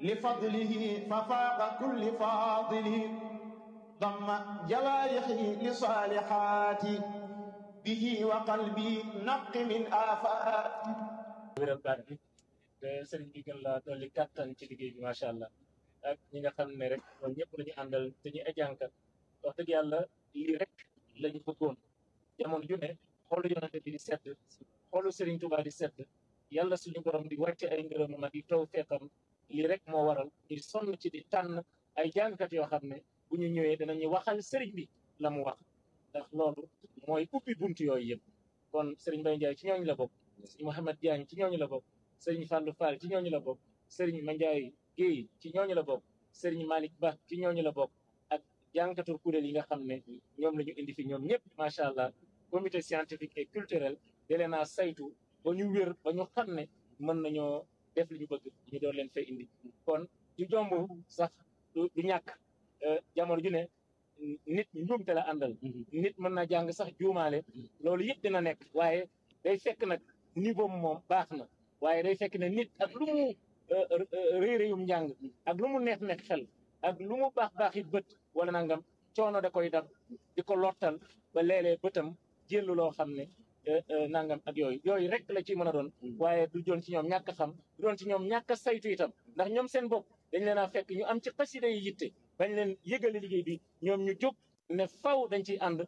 لفضله ففاق كل فاضل ضم جوارحي لصالحات به وقلبي نق من آفات wéral baat bi te sëriñ bi gën laa dolli kàttan ci liggéey bi macha allah ak ñi nga xam ne rek ñoom ñëpp la ñu àndal te ñu ay jànkat wax dëgg yàlla lii rek lañu bëggoon jamono ju ne xoolu yonante bi di sedd xoolu sëriñ Tuubaa di sedd yàlla suñu borom di wàcce ay ngërëmam ak di taw feexam lii rek moo waral ñu sonn ci di tànn ay jàngkat yoo xam ne bu ñu ñëwee danañu waxal sëriñ bi la mu wax ndax loolu mooy ubbi bunt yooyu yëpp kon sëriñ Mbaye Ndiaye ci ñooñu la bokk sëriñ Mouhamed Diagne ci ñooñu la bokk sëriñ Fallou Fall ci ñooñu la bokk sëriñ Mandiaye Guèye ci ñooñu la bokk sëriñ Malick Ba ci ñooñu la bokk ak jànkatu kuréel yi nga xam ne ñoom la ñu indi fi ñoom ñëpp macha allah comité scientifique et culturel da leen a saytu ba ñu wér ba ñu xam ne mën nañoo def li ñu bëgg ñu doon leen fay indi kon du jomb sax du du ñàkk jamono ju ne nit njuumte la àndal nit mën na jàng sax juumaale loolu yëpp dina nekk waaye day fekk nag niveau moom baax na waaye day fekk ne nit ak lu mu réeréyum njàng ak lu mu neex neex xel ak lu mu baax baax it bët wala nangam coono da koy dab di ko lottal ba léeg-léeg bëtam jëllu loo xam ne nangam ak yooyu yooyu rek la ci mën a doon waaye du doon ci ñoom ñàkk a xam du doon ci ñoom ñàkk a saytu itam ndax ñoom seen bopp dañ leen a fekk ñu am ci xasida yi yitte bañ leen yëgale liggéey bi ñoom ñu jóg ne faw dañ ciy ànd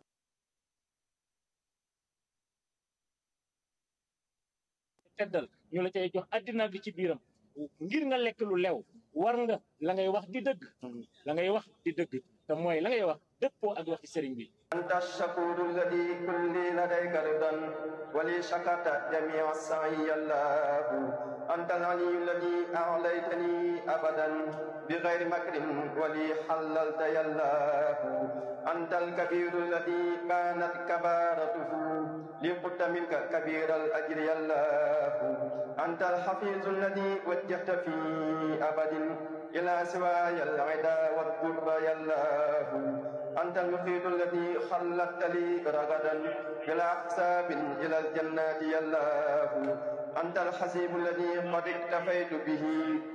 teddal ñu la cay jox addina bi ci biiram ngir nga lekk lu lew war nga la ngay wax di dëgg la ngay wax di dëgg te mooy la ngay wax dëppoo ak waxi sëriñ bi أنت الشكور الذي كل لديك رضا ولي شكرت جميع السعي الله أنت العلي الذي أعليتني أبدا بغير مكر ولي حللت يا الله أنت الكبير الذي كانت كبارته لقد منك كبير الأجر يا الله أنت الحفيظ الذي وجهت في أبد إلى سواي العدا والضر يا الله أنت المفيد الذي خلقت لي رغدا بلا حساب إلى الجنات يا الله أنت الحسيب الذي قد اكتفيت به